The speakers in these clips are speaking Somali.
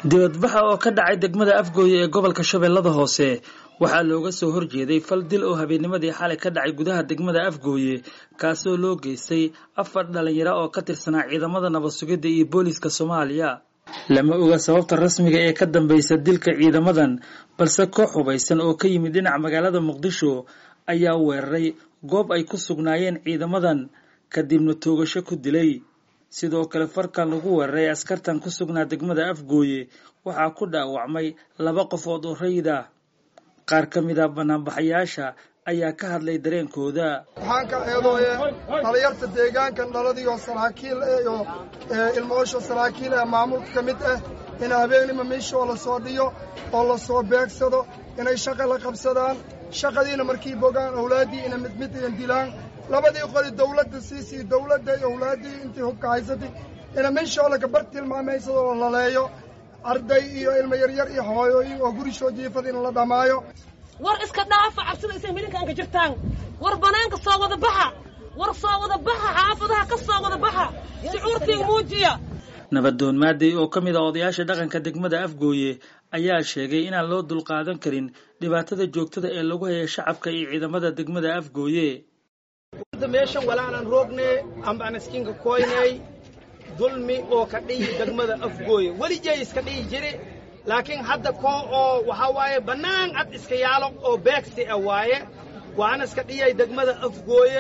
dibadbaxa oo ka dhacay degmada afgooye ee gobolka shabeellada hoose waxaa looga soo horjeeday fal dil oo habeennimadii xalay ka dhacay gudaha degmada afgooye kaasoo loo geystay afar dhalinyaro oo ka tirsanaa ciidamada nabad sugidda iyo booliiska soomaaliya lama oga sababta rasmiga ee ka dambaysa dilka ciidamadan balse koox hubaysan oo ka yimid dhinaca magaalada muqdisho ayaa weeraray goob ay ku sugnaayeen ciidamadan kadibna toogasho ku dilay sidoo kale farkan lagu weeraray askartan ku sugnaa degmada afgooye waxaa ku dhaawacmay laba qofood oo rayid ah qaar ka mid a banaanbaxayaasha ayaa ka hadlay dareenkooda waxaan ka eedooye dhalinyarta deegaankan dhaladii oo saraakiil iyo ilmoosho saraakiil ee maamulka ka mid ah in habeenima miishoo la soo dhiyo oo la soo beegsado inay shaqa la qabsadaan shaqadiina markii bogaan awlaaddii ina mid mid iyan dilaan labadii qoli dawladda siisii dawladda iyo awlaaddii intii hubka haysatay ina miishoo la gabar tilmaamaysadoo la laleeyo arday iyo ilmo yaryar iyo hooyooyin oo gurishoo jiifada in la dhammaayo war iska dhaafa cabsida isay milinkaanka jirtaan war banaanka soo wada baxa war soo wada baxa xaafadaha ka soo wada baxa shucuurtii muujiya nabadoon maaday oo ka mid a odayaasha dhaqanka degmada afgooye ayaa sheegay inaan loo dulqaadan karin dhibaatada joogtada ee lagu haya shacabka iyo ciidamada degmada afgooye meeshan walaanan roogne ambaan iskinka koynay dulmi oo ka dhihi degmada afgooye welijay iska dhihi jiri laakiin hadda koo oo waxaa waaye bannaan cad iska yaalo oo beegsi ah waaye waana iska dhiyay degmada afgooye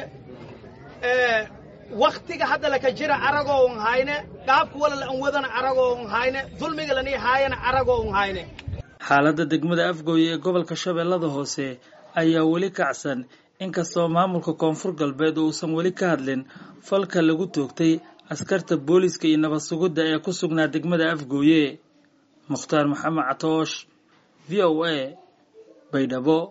wakhtiga hadda laka jira aragoo un hayne dhaabka wala la an wadana aragoo un hayne dulmiga lanii haayana aragoo un hayne xaaladda degmada afgooye ee gobolka shabeellada hoose ayaa weli kacsan inkastoo maamulka koonfur galbeed uusan weli ka hadlin falka lagu toogtay askarta booliiska iyo nabad sugidda ee ku sugnaa degmada afgooye mukhtaar maxamed catoosh v o a baydhabo